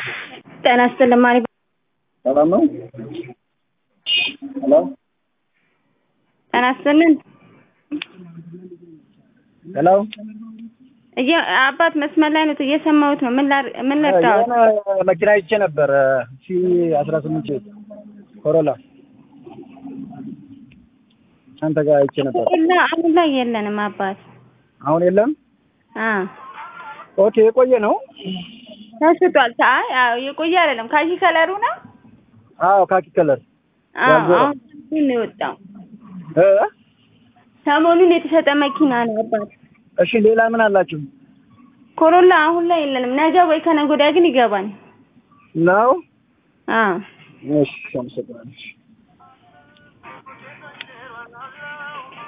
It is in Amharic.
ጤና ይስጥልኝ ማን ይባላል? ሰላም ነው? ሄሎ ጤና ይስጥልኝ። ሄሎ እየ አባት መስመር ላይ ነው እየሰማሁት ነው። ምን ላር ምን ልርዳዎት? የሆነ መኪና አይቼ ነበር ሺ አስራ ስምንት ኮሮላ አንተ ጋር አይቼ ነበር። እና አሁን ላይ የለንም አባት። አሁን የለም። አ ኦኬ የቆየ ነው። ተሽጧል። አይ አዎ የቆየ አይደለም። ካኪ ከለሩ ነው። አዎ ካኪ ከለር አዎ ያልዞረ። አሁን ነው የወጣው። እ ሰሞኑን የተሸጠ መኪና ነው አባት። እሺ ሌላ ምን አላችሁ ኮሮላ አሁን ላይ የለንም። ነገ ወይ ከነገ ወዲያ ግን ይገባል። ነው? አ እሺ አመሰግናለሁ።